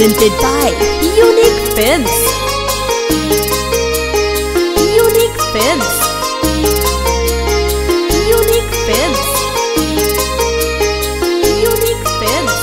presented by Unique Films. Unique Films. Unique Films. Unique Films.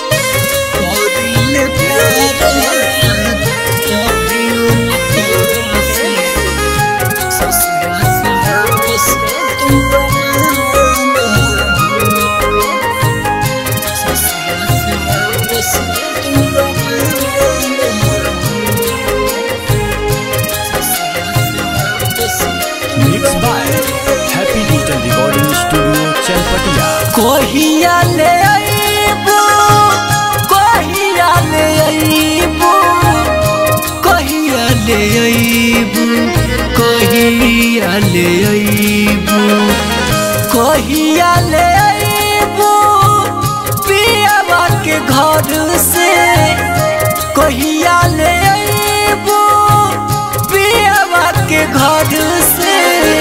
Mixed by Happy Digital Recording Studio, Chalpatia. कहिया ले अइबू कहिया ले अइबू कहिया ले अइबू कहिया ले अइबू कहिया ले अइबू पियावा के घर से कहिया ले अइबू पियावा के घर से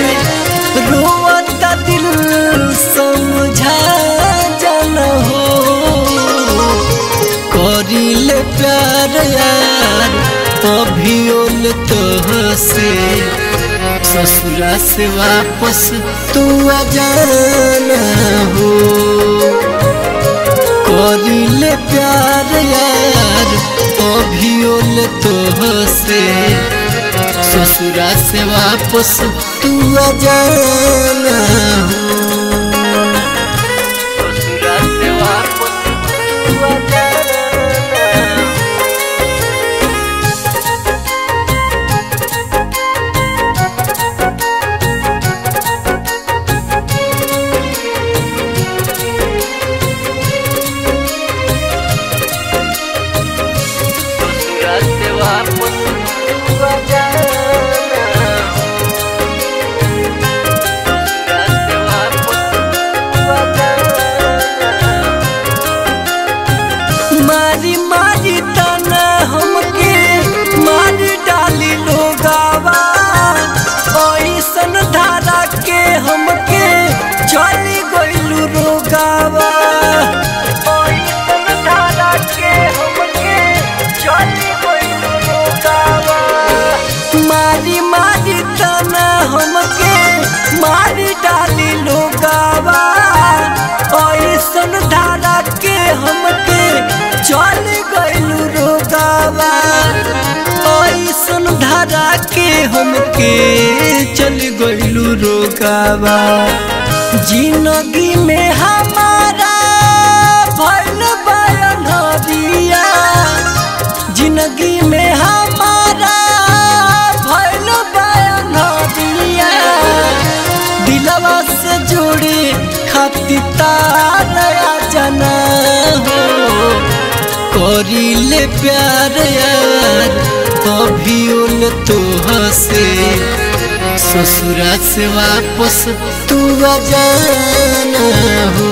रोवता दिल समझा जन हो करिले प्यार यार अभियोल तो से ससुरा से वापस तू आ जाना हो करिले प्यार यार अभियोल तो से ससुरा से वापस तू आ जाना हो ससुरा से वापस तू आ जाना ससुरा से वापस तू आ जाना ससुरा से वापस तू आ जाना मारी मारी तना हमके मारी डाली लोगावा ऐसन धारा के हमके चली गइलू रोगावा ऐसन धारा के हमके चली गइलू रोगावा मारी मारी तना हमके मारी डाली लोगावा ऐसन धारा के हमके चल गइलू रोगावा ऐसन धारा के हमके चल गइलू रोगावा जिंदगी में हमारा भइल बयान दिया जिंदगी में हमारा भइल बयान दिया दिलवा से जोड़े खातिर तारा जना हो करिले प्यार यार अभियोल तो हसे ससुरा से वापस तू आ जाना हो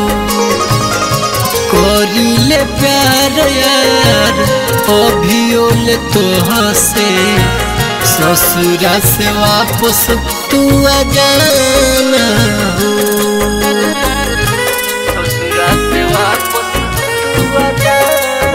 करिले प्यार यार अभियोल तो हसे ससुरा से वापस तू आ जाना हो ससुरा से वापस तू आ जाना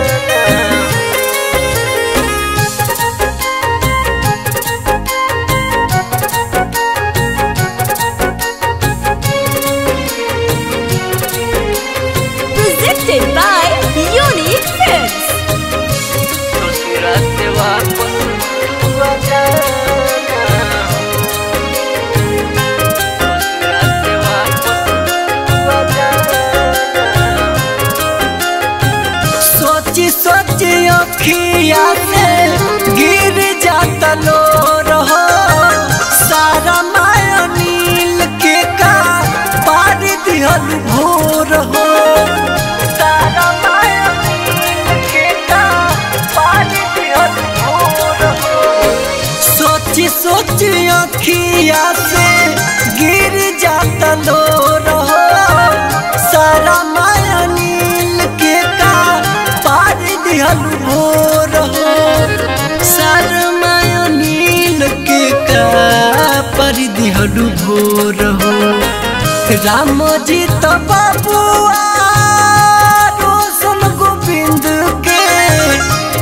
Presented by Unique Films. ससुरा से वापस तू आ जाना ससुरा से वापस तू आ जाना सोची सोची अखिया से गिर जाता लो रहो सारा माया नील के का पार दिहल भोर हो सारा माया नील के का पार दिहल भोर हो सोची सोची अखिया से गिर जाता लो रहो सारा माया नील के का पार दिहल भोर हो सारा माया नील के का पार दिहल भोर हो राम जी तो बाबुआ रोशन गोविंद के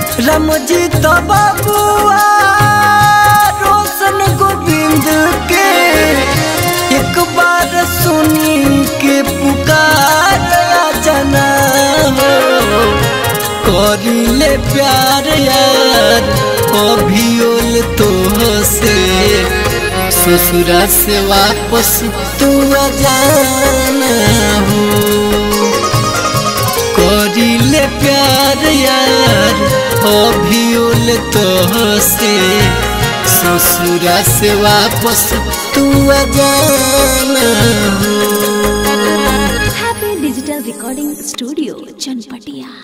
करिले प्यार यार अभियोल तो से ससुरा से वापस तू आ जाना हो करिले प्यार यार अभियोल तो से ससुरा से वापस तू आ जाना हो Happy Digital Recording Studio, Chanpatia.